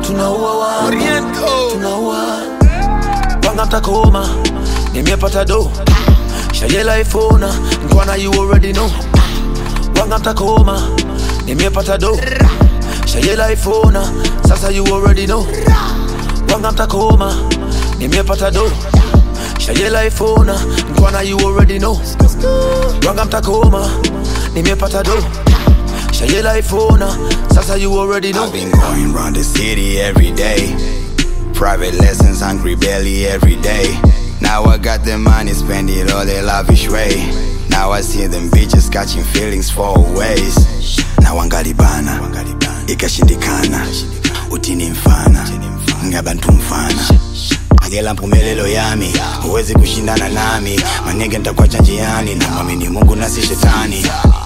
tunaua wanga Oriento. tunaua wanga mtakoma nimepata do shayela ifona nkwana you already know wanga mtakoma nimepata do shayela ifona sasa you already know wanga mtakoma nimepata do shayela ifona nkwana you already know wanga mtakoma nimepata do shayela ifona sasa you already know I've been going round the city every day. Private lessons, hungry belly every day. Now I got the money, spend it all the lavish way. Now I see them bitches catching feelings for ways. Now wangalibana, ikashindikana, utini mfana, ngabantu mfana. Agela mpumelelo yami, huwezi kushindana nami. Manege nitakuacha njiani, na mwamini Mungu na si shetani.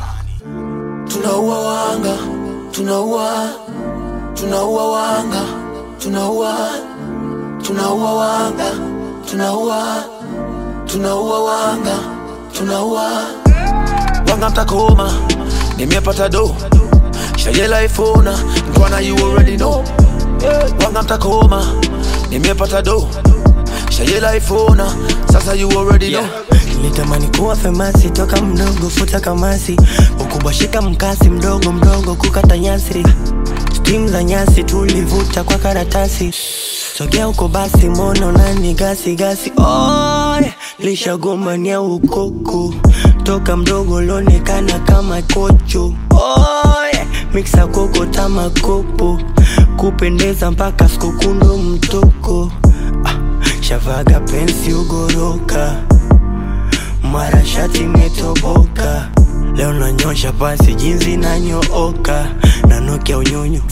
tunaua wanga tunaua tunaua wanga tunaua tunaua wanga tunaua tunaua wanga tunaua wanga mtakoma nimepata do shayela ifona nkwana you already know wanga mtakoma nimepata do shayela ifona sasa you already know nilitamani kuwa famasi toka mdogo futa kamasi ukubwa shika mkasi mdogo mdogo kukata nyasi stim za nyasi tulivuta kwa karatasi sogea huko basi mono nani gasi gasi oy lishagombania ukoko toka mdogo lonekana kama kocho oy miksa koko tamakopo kupendeza mpaka skukundo mtoko ah, shavaga pensi ugoroka mara shati imetoboka leo nanyosha pasi jinsi nanyooka nanukia unyunyu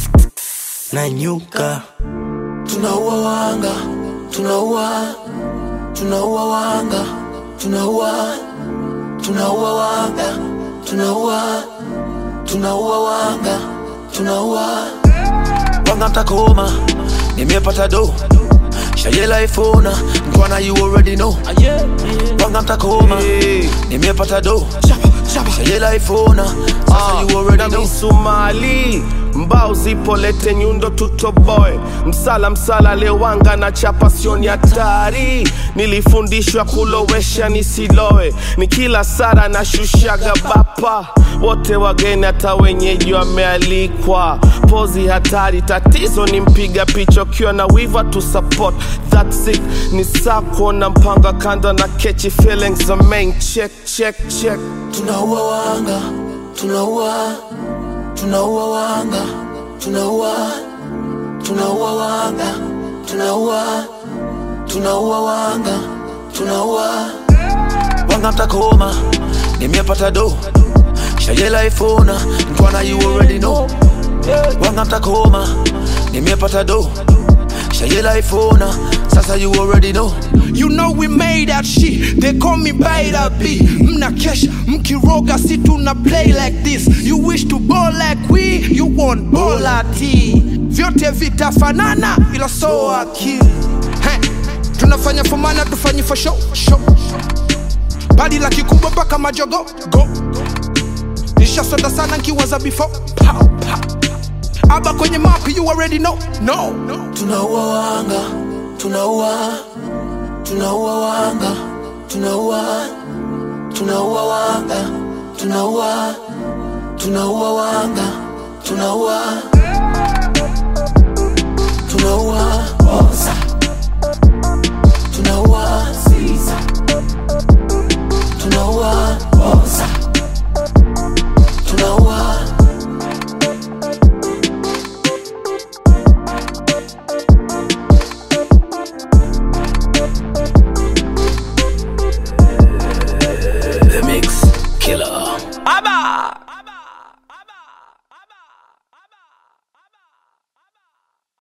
nanyuka tunaua wanga tunaua tunaua wanga tunaua tunaua wanga tunaua tunaua wanga tunaua wanga mtakoma nimepata do shayela ifona nkwana you already know wanga mtakoma nimepata do shayela ifona sasa you already na know misumali mbao zipo lete nyundo tutoboe msala msala lewanga na chapa sioni hatari nilifundishwa kulowesha nisiloe ni kila sara na shushaga bapa wote wageni hata wenyeji wamealikwa pozi hatari tatizo ni mpiga picha ukiwa na wiva tu support that's it ni saa kuona mpanga kando na catchy feelings the main check check check tunaua wanga tunaua tunaua wanga tunaua tunaua wanga tunaua tunaua wanga tunaua wanga mtakoma nimepata do shayela ifona nkwana you already know wanga mtakoma nimepata do shayela ifona sasa you already know You know we made that shit. They call me by the B. Mna kesha, mkiroga si tuna play like this. You wish to ball like we, you want bola T. Vyote vitafanana ila so akili. Hey, tunafanya for mana tufanyi for show, show. Badi la kikubwa mpaka majogo go. Nishasonda sana nkiwaza before. Pow, pow. Aba kwenye map you already know. No, no. tunaua wanga tunaua tunaua wanga tunaua tunaua wanga tunaua tunaua wanga tunaua